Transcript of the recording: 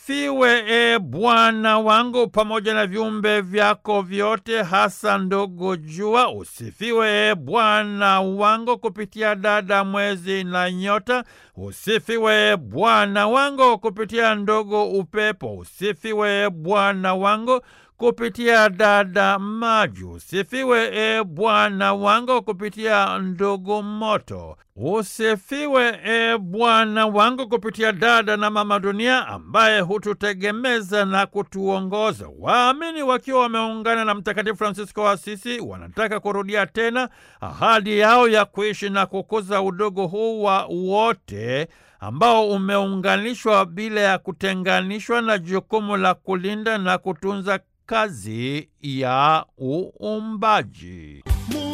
Usifiwe e Bwana wangu pamoja na viumbe vyako vyote, hasa ndogo jua. Usifiwe e Bwana wangu kupitia dada mwezi na nyota. Usifiwe e Bwana wangu kupitia ndogo upepo. Usifiwe e Bwana wangu kupitia dada maji. Usifiwe e Bwana wangu kupitia ndogo moto. Usifiwe e Bwana wangu kupitia dada na mama dunia ambaye hututegemeza na kutuongoza. Waamini wakiwa wameungana na Mtakatifu Fransisko wa Asisi wanataka kurudia tena ahadi yao ya kuishi na kukuza udogo huu wa wote ambao umeunganishwa bila ya kutenganishwa na jukumu la kulinda na kutunza kazi ya uumbaji.